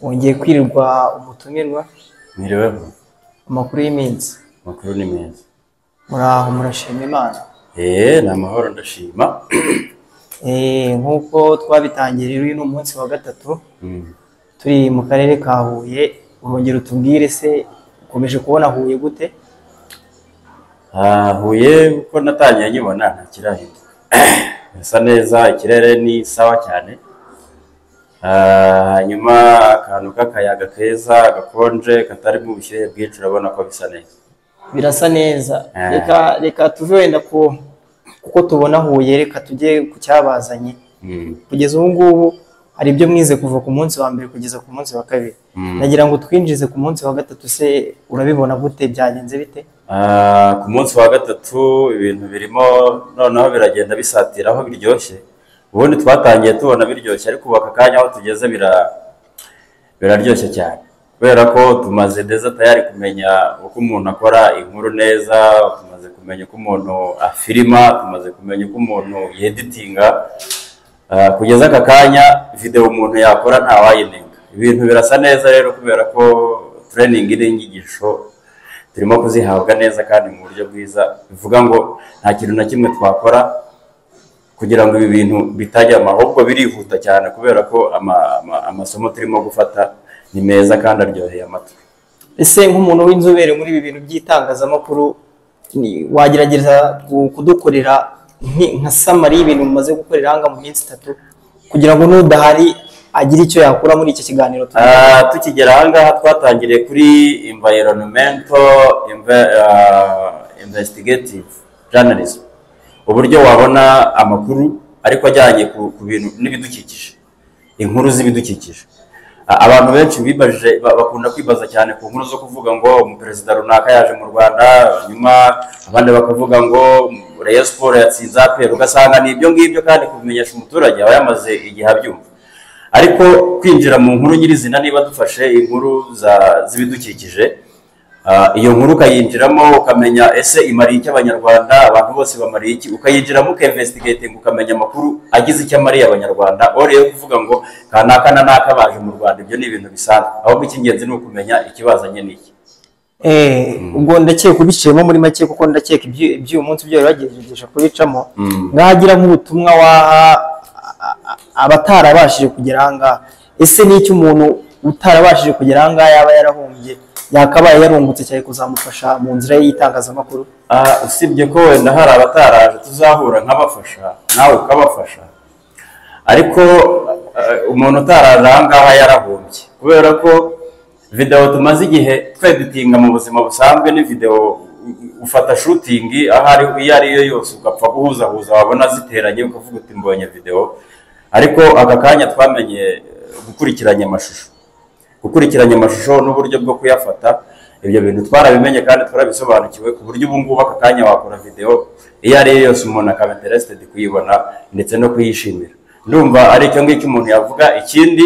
wongeye kwirirwa umutumirwa Mwiriweho amakuru y'iminsi amakuru ni meza muraho murashima imana eee ni amahoro ndashima Eh, nk'uko twabitangiye rero uyu ni umunsi wa gatatu Mm. turi mu karere ka huye urongera utubwire se ukomeje kubona huye gute Ah, huye uko natangiye nkibona ntakirahita birasa neza ikirere ni sawa cyane Ah, hanyuma akantu k'akayaga keza gakonje katarimo ubushyuhe bwinshi urabona ko bisa neza birasa neza Eh. reka reka tuve wenda ku kuko tubona huye reka tujye ku cyabazanye Mm. kugeza ubu ngubu hari ibyo mwize kuva ku munsi wa mbere kugeza ku munsi wa kabiri Mm. nagira ngo twinjize ku munsi wa gatatu se urabibona gute byagenze bite Ah, ku munsi wa gatatu ibintu birimo noneho biragenda bisatira aho biryoshye ubundi twatangiye tubona biryoshye ariko ubu aka kanya aho tugeze bira biraryoshye cyane kubera ko tumaze ndetse tayari kumenya uko umuntu akora inkuru neza tumaze kumenya uko umuntu afirima tumaze kumenya uko umuntu yeditinga Ah, kugeza aka kanya videwo umuntu yakora ntawayinenga ibintu birasa neza rero kubera ko tureyiningi n'inyigisho turimo kuzihabwa neza kandi mu buryo bwiza bivuga ngo nta kintu na kimwe twakora kugira ngo ibi bintu bitajyama ahubwo birihuta cyane kubera ko ama- ama- amasomo turimo gufata ni meza kandi aryoheye amatwi ese nk'umuntu w'inzobere muri ibi bintu by'itangazamakuru ni- wagerageza ku- kudukorera nki- nka samari y'ibintu mumaze gukorera hanga mu minsi itatu kugira ngo n'udahari agire icyo yakura muri iki kiganiro tu- Ah, tukigera ahangaha twatangiriye kuri environmental inve- ah, investigative journalism uburyo wabona amakuru ariko ajyanye ku, ku bintu n'ibidukikije inkuru z'ibidukikije A- abantu benshi bibajije ba- bakunda kwibaza cyane ku nkuru zo kuvuga ngo umuperezida runaka yaje mu rwanda nyuma abandi bakavuga ngo reyo siporo yatsinze apera ugasanga ni ibyo ngibyo kandi kubimenyesha umuturage aba yamaze igihe abyumva ariko kwinjira mu nkuru nyirizina niba dufashe inkuru za- z'ibidukikije ah, iyo nkuru ukayinjiramo ukamenya ese imariye iki abanyarwanda abantu bose bamariye iki ukayinjiramo ukayinvestigating ukamenya amakuru agize icyo amariye abanyarwanda ore yo kuvuga ngo kanaka na naka baje mu rwanda ibyo ni ibintu bisanzwe ahubwo icy'ingenzi ni ukumenya ikibazanye n'iki Eh, ubwo ndakeka ubiciyemo muri make kuko ndakeka ibyu- iby'uyu munsi byari bagerageje kubicamo Mm. mwagira nk'ubutumwa waha a- a- abatarabashije kugera ahangaha ese ni iki umuntu utarabashije kugera ahangaha yaba yarahombye yakabaye yarungutse cyane kuzamufasha mu nzira ye y'itangazamakuru Ah, usibye ko wenda hari abataraje tuzahura nkabafasha nawe ukabafasha ariko eh, umuntu utaraje aha ngaha yarahombye kubera ko videwo tumaze igihe tweditinga mu buzima busanzwe ni videwo u- ufata shutingi aho ari iyo ari yo yose ugapfa guhuzahuza wabona ziteranye ukavuga uti mbonye videwo ariko aka kanya twamenye eh, gukurikiranya amashusho gukurikiranya amashusho n'uburyo bwo kuyafata ibyo bintu twarabimenye kandi twarabisobanukiwe ku buryo ubu ngubu aka kanya wakora videwo iyo ari yo yose umuntu akaba interested kuyibona ndetse no kuyishimira ndumva ari icyo ngicyo umuntu yavuga ikindi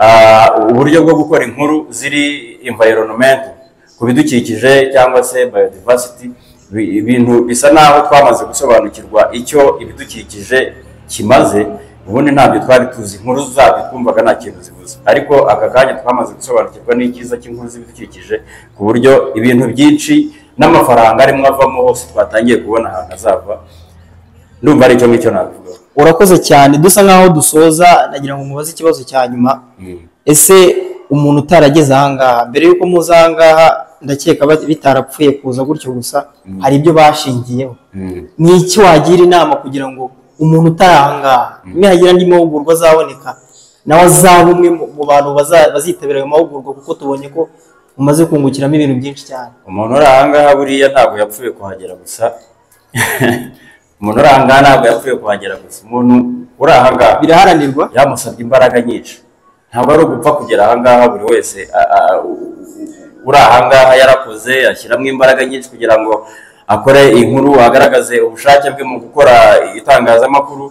ah, uburyo bwo gukora inkuru ziri environment ku bidukikije cyangwa se biodiversity bi- ibintu bisa naho twamaze gusobanukirwa icyo ibidukikije kimaze ubundi ntabyo twari tuzi inkuru zabyo twumvaga nta kintu zivuze ariko aka kanya twamaze gusobanukirwa n'icyiza cy'inkuru z'ibidukikije ku buryo ibintu byinshi n'amafaranga arimo avamo hose twatangiye kubona ahantu azava ndumva ari icyo ngicyo nabivuga urakoze cyane dusa nk'aho dusoza nagira ngo mubaze ikibazo cya nyuma ese umuntu utarageze ahangaha mbere y'uko muza ahangaha ndakeka ba- bitarapfuye kuza gutyo gusa hari ibyo bashingiyeho ni iki wagira inama kugira ngo umuntu utari ahangaha nihagira andi mahugurwa azaboneka nawe azaba umwe mu- mu bantu baza- bazitabira ayo mahugurwa kuko tubonye ko umaze kungukiramo ibintu byinshi cyane umuntu uri ahangaha buriya ntabwo yapfuye kuhagera gusa umuntu uri ahangaha ntabwo yapfuye kuhagera gusa umuntu uri ahangaha biraharanirwa byamusabye imbaraga nyinshi ntabwo ari ugupfa kugera ahangaha buri wese a- a- u- uri ahangaha yarakoze ashyiramo imbaraga nyinshi kugira ngo akore inkuru agaragaze ubushake bwe mu gukora itangazamakuru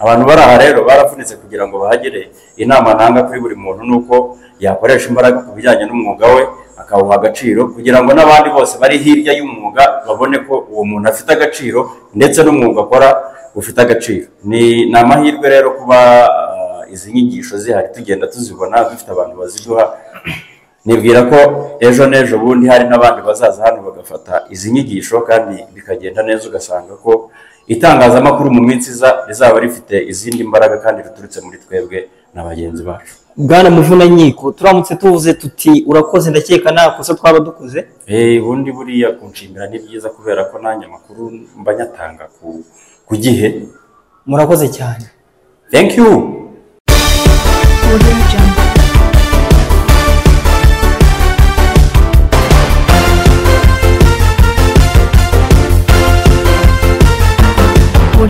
abantu bari aha rero baravunitse kugira ngo bahagere inama ntanga kuri buri muntu ni uko yakoresha imbaraga ku bijyanye n'umwuga we akawuha agaciro kugira ngo n'abandi bose bari hirya y'umwuga babone ko uwo muntu afite agaciro ndetse n'umwuga akora ufite agaciro ni ni amahirwe rero kuba ah, izi nyigisho zihari tugenda tuzibona dufite abantu baziduha nibwira ko ejo n'ejo bundi hari n'abandi bazaza hano bagafata izi nyigisho kandi bikagenda neza ugasanga ko itangazamakuru mu minsi iza rizaba rifite izindi mbaraga kandi riturutse muri twebwe na bagenzi bacu bwana muvunankiko turamutse tuvuze tuti urakoze ndakeka nta kosa twaba dukoze Eh, ubundi buriya kunshimira ni byiza kubera ko nanjye amakuru mba nyatanga ku- ku gihe murakoze cyane thank you Audio Jungle.